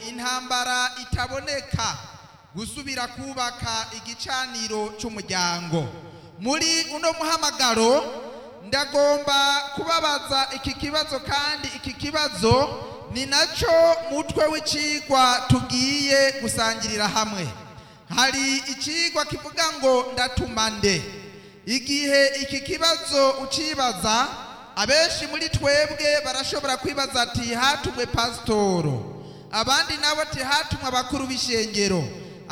intambara itaboneka gusubira kubaka igicaniro cy'umuryango muri uno muhamagaro ndagomba kubabaza iki kibazo kandi iki kibazo ni nacyo mutwe w'icigwa tugiye gusangirira hamwe hari icigwa kivuga ngo ndatuma nde igihe iki kibazo ucibaza abenshi muri twebwe barashobora kwibaza ati hatumwe pasitoro abandi nabo ati hatumwe abakuru b'ishengero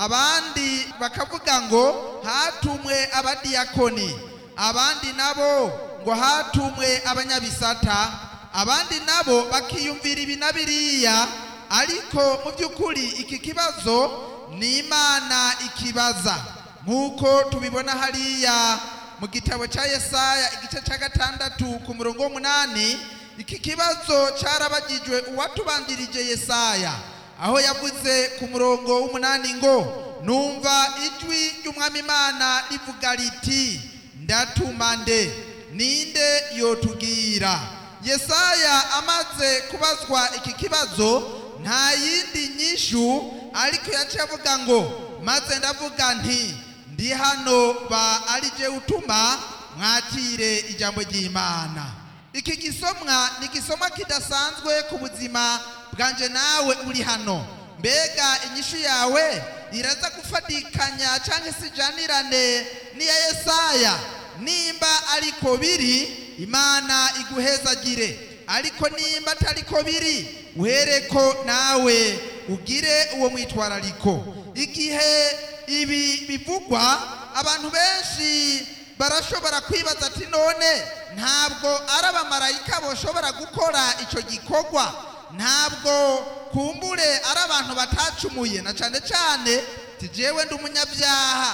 abandi bakavuga ngo hatumwe abadiyakoni abandi nabo ngo hatumwe abanyabisata abandi nabo bakiyumvira ibi na biriya ariko mu by'ukuri iki kibazo ni imana ikibaza nk'uko tubibona hariya mu gitabo cya yesaya igice cya gatandatu ku murongo w'umunani iki kibazo cyarabagijwe uwatubanjirije yesaya aho yavuze ku murongo w'umunani ngo numva ijwi ry'umwami imana rivuga riti ndatuma nde ninde yotubwira yesaya amaze kubazwa iki kibazo nta yindi nyishu ariko yaciye avuga ngo maze ndavuga nti ndi hano ba ari je utuma mwakire ijambo ry'imana iki gisomwa ni igisomwa kidasanzwe ku buzima bwanje nawe uri hano mbega inyishu yawe iraza gufatikanya cyangwa se ijanirane n'iya yesaya nimba ariko biri imana iguhezagire ariko nimba atariko biri uhereko nawe ugire uwo mwitwarariko igihe ibi bivugwa abantu benshi barashobora kwibaza ati none ntabwo ari abamarayika bashobora gukora icyo gikorwa ntabwo kumbure ari abantu batacumuye na cyane cyane tijewe ndi umunyabyaha